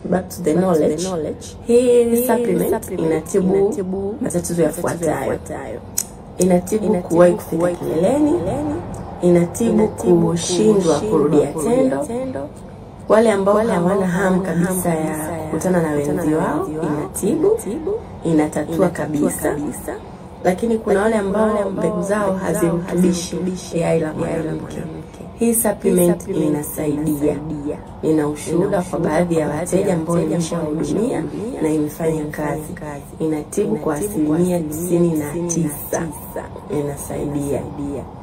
back to the knowledge. Hii supplement inatibu matatizo yafuatayo: inatibu kuwahi kufika kileleni, inatibu kushindwa kurudia tendo, wale ambao hawana hamu kabisa ya kukutana na wenzi wao inatibu, inatatua kabisa. Lakini kuna wale ambao mbegu zao hazirutubishi yai la mwanamke. Hii supplement inasaidia. Nina ushuhuda kwa baadhi ya wateja ambao nimeshahudumia na imefanya kazi. Inatibu kwa asilimia tisini na tisa, inasaidia.